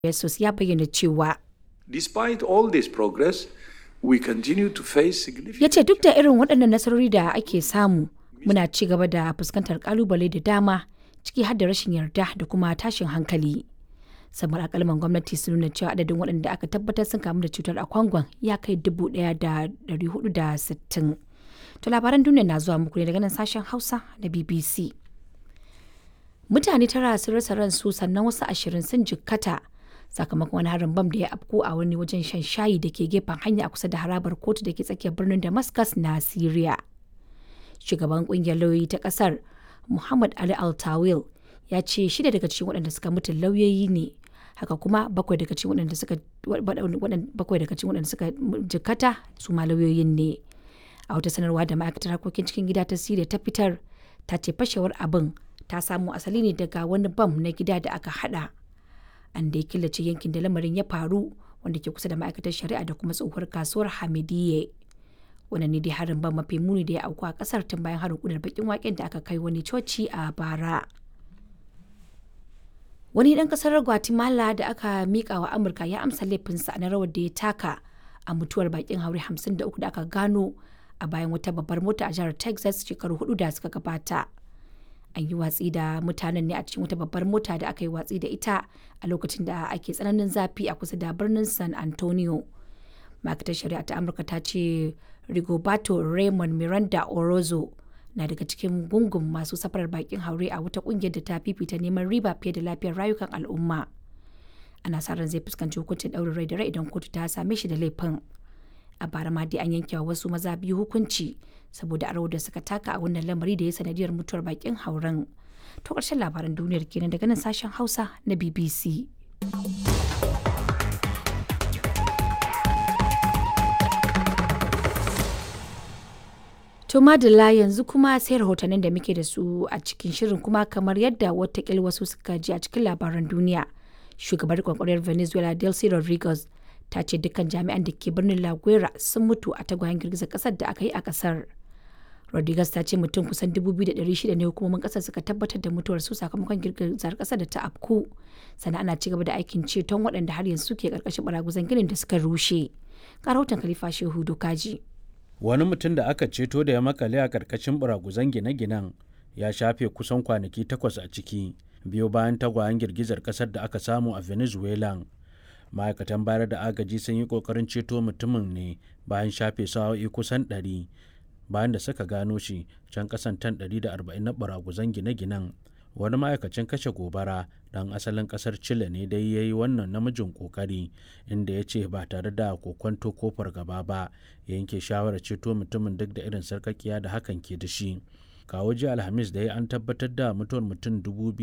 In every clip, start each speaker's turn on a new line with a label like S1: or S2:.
S1: Jesus ya bayyana cewa
S2: Despite all this progress, we continue to face significant
S1: ya ce duk da irin waɗannan nasarori da ake samu muna ci gaba da fuskantar kalubale da dama ciki har da rashin yarda da kuma tashin hankali samar akalman gwamnati sun nuna cewa adadin waɗanda aka tabbatar sun kamu da cutar a kwangon ya kai dubu ɗaya da ɗari hudu da sittin to labaran duniya na zuwa muku ne daga nan sashen hausa da bbc mutane tara sun rasa ransu sannan wasu ashirin sun jikkata sakamakon wani harin bam da ya afko a wani wajen shan shayi da ke gefen hanya a kusa da harabar kotu da ke tsakiyar birnin damascus na syria shugaban kungiyar lauyoyi ta kasar muhammad ali altawil ya ce shida daga cikin waɗanda suka mutu lauyoyi ne haka kuma bakwai daga cikin waɗanda suka bakwai daga cikin waɗanda suka jikkata su ma lauyoyin ne a wata sanarwa da ma'aikatar harkokin cikin gida ta syria ta fitar ta ce fashewar abin ta samo asali ne daga wani bam na gida da aka hada an da ya killace yankin da lamarin ya faru wanda ke kusa da ma'aikatar shari'a da kuma tsohuwar kasuwar hamidiyye wannan ne dai harin ban mafi muni da ya auku a kasar tun bayan harin kudar bakin waken da aka kai wani coci a bara wani dan kasar guatemala da aka mika wa amurka ya amsa laifinsa na rawar da ya taka a mutuwar bakin haure 53 da aka gano a bayan wata babbar mota a jihar texas shekaru hudu da suka gabata an yi watsi da mutanen ne a cikin wata babbar mota da aka yi watsi da ita a lokacin da ake tsananin zafi a kusa da birnin san antonio ma'aikatar shari'a ta amurka ta ce rigoberto raymond miranda orozo na daga cikin gungun masu safarar bakin haure a wata kungiyar da ta fifita neman riba fiye da lafiyar rayukan al'umma ana sa ran zai fuskanci hukuncin ɗaurin rai da rai idan kotu ta same shi da laifin a bara ma dai an yanke wa wasu maza biyu hukunci saboda a da suka taka a wannan lamari da ya sanadiyar mutuwar bakin hauren to ƙarshen labaran duniyar kenan daga nan sashen hausa na bbc to madalla yanzu kuma sai rahotannin da muke da su a cikin shirin kuma kamar yadda watakil wasu suka ji a cikin labaran duniya shugabar kwakwarar venezuela delcy rodriguez ta ce dukkan jami'an da ke birnin La Guera sun mutu a tagwayen girgizar kasar da aka yi a kasar. Rodriguez ta ce mutum kusan 2,600 ne hukumomin kasar suka tabbatar da mutuwar su sakamakon girgizar kasar da ta afku. Sannan ana cigaba da aikin ceton waɗanda har yanzu ke karkashin baraguzan ginin da suka rushe. Ga rahoton Khalifa Shehu Dokaji.
S3: Wani mutum da aka ceto da ya makale a karkashin baraguzan gine-ginen ya shafe kusan kwanaki takwas a ciki biyo bayan tagwayen girgizar kasar da aka samu a Venezuela. ma'aikatan bayar da agaji sun yi kokarin ceto mutumin ne bayan shafe sa'o'i kusan 100 bayan da suka gano shi can kasan tan 140 na baraguzan gine-ginen wani ma'aikacin kashe gobara dan asalin kasar chile ne dai ya yi wannan namijin kokari inda ya ce ba tare da kokwanto ko fargaba ba ya yanke shawarar ceto mutumin duk da irin sarkakiya da hakan ke da shi kawo ji alhamis da ya an tabbatar da mutuwar mutum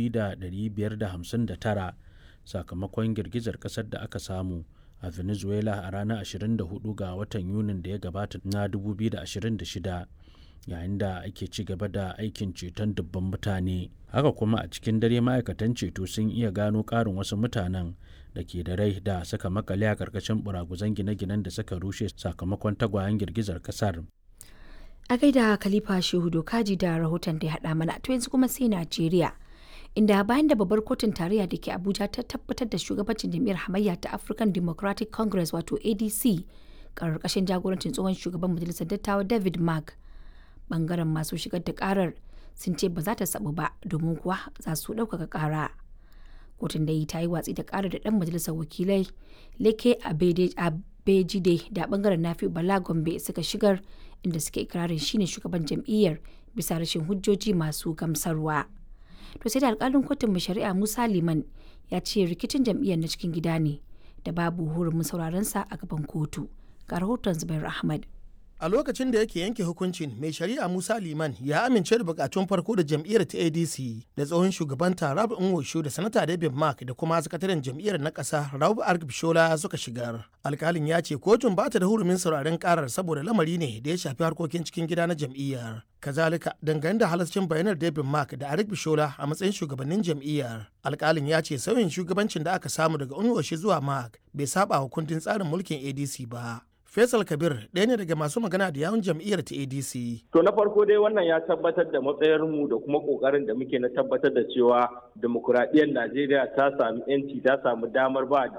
S3: 2,559 sakamakon girgizar kasar da aka samu a venezuela a ranar 24 ga watan yunin da ya gabata na 2026 yayin da ake ci gaba da aikin ceton dubban mutane haka kuma a cikin dare ma'aikatan ceto sun iya gano ƙarin wasu mutanen da ke da rai da suka makale a ƙarƙashin buraguzan gine-ginen da suka rushe sakamakon tagwayen girgizar kasar
S1: a gaida khalifa shehu dokaji da rahoton da ya haɗa mana to yanzu kuma sai najeriya inda bayan da babbar kotun tarayya da ke abuja ta tabbatar da shugabancin jam'iyyar hamayya ta african democratic congress wato adc karkashin jagorancin tsohon shugaban majalisar dattawa david mark bangaren masu shigar da karar sun ce ba za ta sabu ba domin kuwa za su ɗaukaka kara kotun da yi ta yi watsi da karar da dan majalisar wakilai leke abejide da bangaren nafi bala gombe suka shigar inda suke ikirarin shine shugaban jam'iyyar bisa rashin hujjoji masu gamsarwa. to sai da alkalin kotun mai shari'a musa liman ya ce rikicin jam'iyyar na cikin gida ne da babu hurumin sauraron sa a gaban kotu ga rahoton zubair ahmad
S4: a lokacin da yake yanke hukuncin mai shari'a musa liman ya amince da bukatun farko da jam'iyyar ta adc da tsohon shugaban rabu nwosho da sanata david mark da kuma sakataren jam'iyyar na ƙasa rabu argbishola suka shigar alkalin ya ce kotun ba ta da hurumin sauraren karar saboda lamari ne da ya shafi harkokin cikin gida na jam'iyyar kazalika dangane da halascin bayanar david mark da arik bishola a matsayin shugabannin jam'iyyar alkalin ya ce sauyin shugabancin da aka samu daga unwoshi zuwa mark bai saba wa kundin tsarin mulkin adc ba Faisal Kabir ɗaya ne daga masu magana da yawun jam'iyyar ta ADC.
S5: To na farko dai wannan ya tabbatar da matsayarmu da kuma ƙoƙarin da muke na tabbatar da cewa demokuraɗiyyar Najeriya ta sami 'yanci ta samu damar ba